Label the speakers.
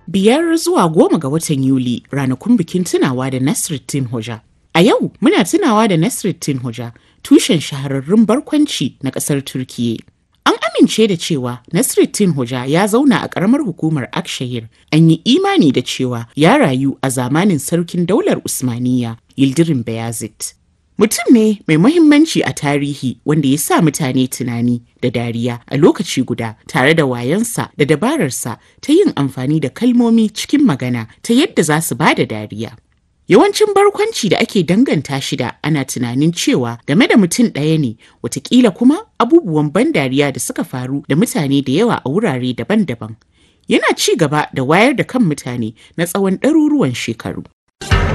Speaker 1: biyar zuwa goma ga watan Yuli ranakun bikin tunawa da Nasruddin Hoja. A yau muna tunawa da Nasruddin Hoja, tushen shahararrun barkwanci na ƙasar Turkiyya. An amince da cewa Nasruddin Hoja ya zauna a ƙaramar hukumar Akshahir. An yi imani da cewa ya rayu a zamanin sarkin daular Usmaniyya, Yildirim Beyazit. Mutum ne mai muhimmanci a tarihi wanda ya sa mutane tunani da dariya a lokaci guda tare da wayansa da dabararsa ta yin amfani da kalmomi cikin magana ta yadda za su ba da dariya. Yawancin barkwanci da ake danganta shi da ana tunanin cewa game da mutum ɗaya ne, watakila kuma abubuwan ban dariya da suka faru da mutane da yawa a wurare daban-daban. Yana ci gaba da wayar da kan mutane na tsawon ɗaruruwan shekaru.